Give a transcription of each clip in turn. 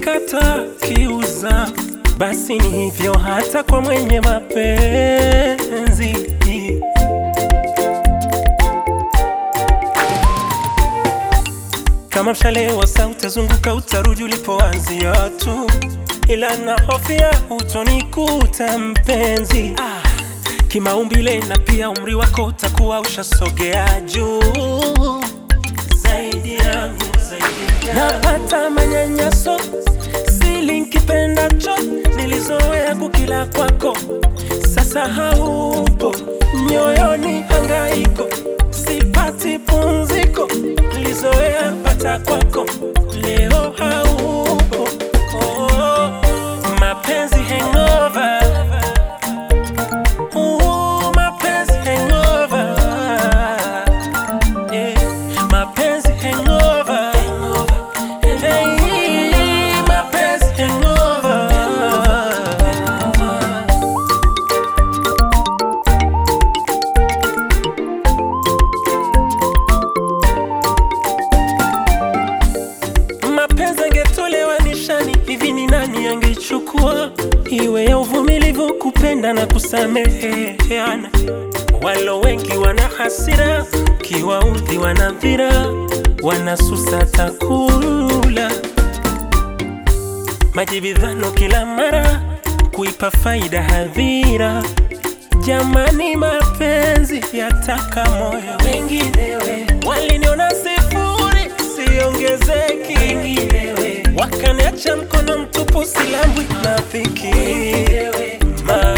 kata kiuza, basi ni hivyo hata kwa mwenye mapenzi. Kama mshale wa saa utazunguka, utarudi ulipoanzia tu, ila na hofia utonikuta mpenzi. Ah, kimaumbile na pia umri wako utakuwa ushasogea juu zaidi yangu, zaidi yangu. Napata manyanyaso sili nkipendacho, nilizoea kukila kwako, sasa haupo nyoyoni, hangaiko sipati pumziko, nilizoea pata kwako, leo haupo. Oh, mapenzi hangover. Ooh, mapenzi hangover. Yeah, mapenzi hangover. Hey, mapenzi hangover. mapenzi angetolewa nishani, hivi ni nani angechukua? Iwe ya uvumilivu, kupenda na kusameheana. Walo wengi wana hasira, kiwaudhi wana dhira, wanasusa takula majibidhano kila mara, kuipa faida hadhira. Jamani, mapenzi yataka moyo. Wenginewe waliniona sifuri, siongezeki. Wenginewe wakaniacha mkono mtupu, silambwi na dhiki. Ma,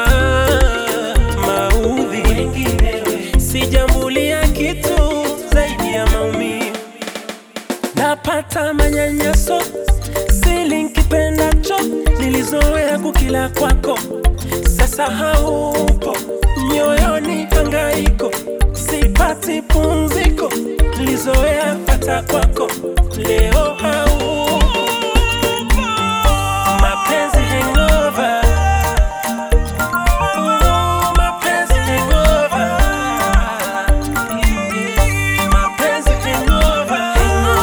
maudhi. Sijambulia kitu zaidi ya maumivu napata manyanyaso sili nkipendacho, nilizoea kukila kwako, sasa haupo nyoyoni, hangaiko sipati pumziko, nilizoea pata kwako, leo haupo. Mapenzi hangover. Ooh, mapenzi hangover. Mapenzi hangover.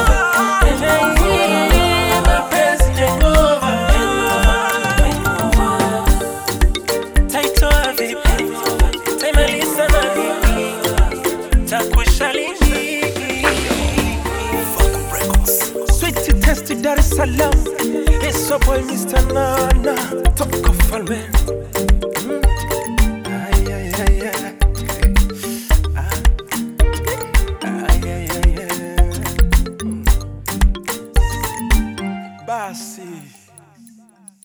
Hey, mapenzi hangover. Taitoa vipi? Taimaliza na nini? Takwisha lini? Sweet test Dar es Salaam. It's your boy Mr. Nana. Toka Falme.